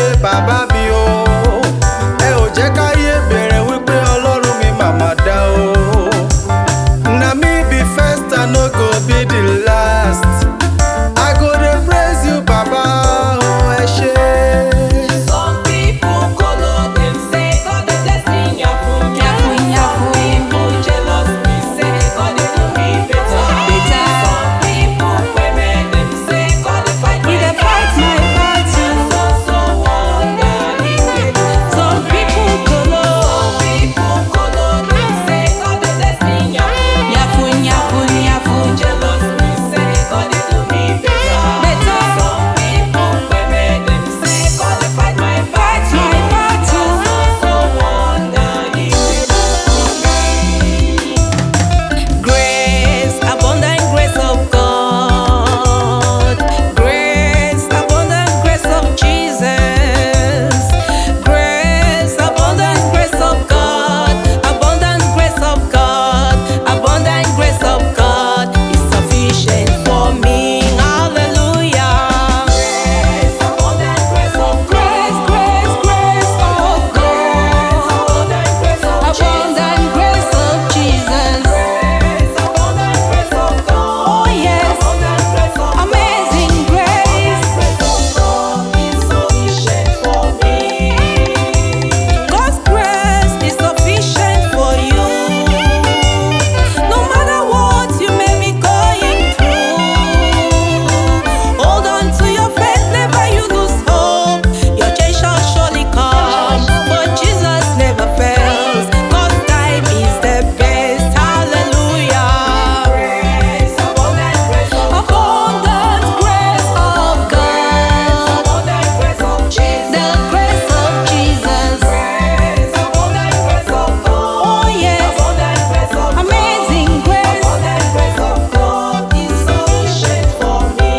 bàbá mi o ẹ ò jẹ́ káyé bẹ̀rẹ̀ wípé ọlọ́run mi màmá dá o na me be first and no go be the last i go dey praise you baba o ẹ ṣé. Some people kolo dem say God dey bless me yafun yafun. Some people jealous me say God dey do me better. Better. Some people women dem say God dey fight He my dey fight my battle. So so wonder he dey do. Some people kolo. Some people kolo dem say God dey bless me yafun Yafun, yafun, yafun. jealous me say God dey do me better. Better. Some people women dem say God dey fight my Fight my battle. so wonder he dey do for me. Grace, abundant grace of God. Grace, abundant grace of Jesus. Grace, abundant grace of God. Abundant grace of God. Abundant grace of God is sufficient for me. Hallelujah. Grace, abundant grace of Grace, grace, grace of God. abundant grace of Abundant grace of Jesus. Grace, abundant grace of God. Oh yes. Abundant grace of Amazing grace. grace of God is sufficient for me. God's grace is sufficient for you. No matter what you may be going through, hold on to your faith, never you lose hope. Your change shall surely come, but Jesus never fails. God's time is the best. Hallelujah. Grace, abundant grace of Abundant grace of God, abundant grace of Jesus. the grace of Jesus. Grace, abundant grace of God. Oh yes, Abundant grace of God. amazing grace. Abundant grace of God is sufficient for me.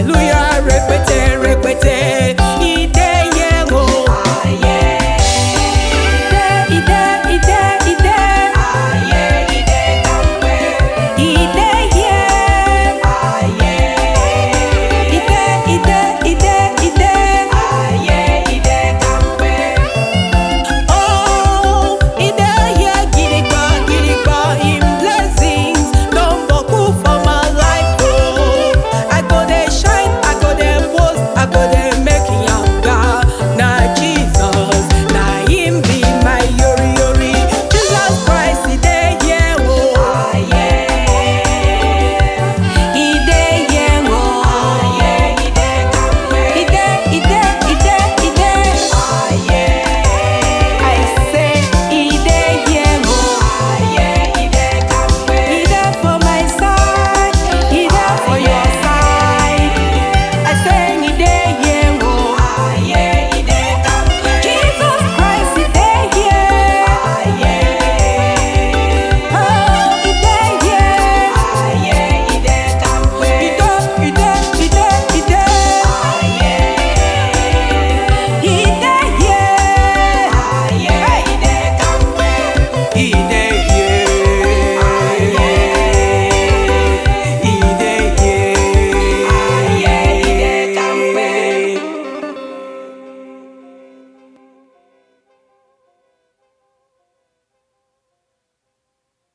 hallelujah.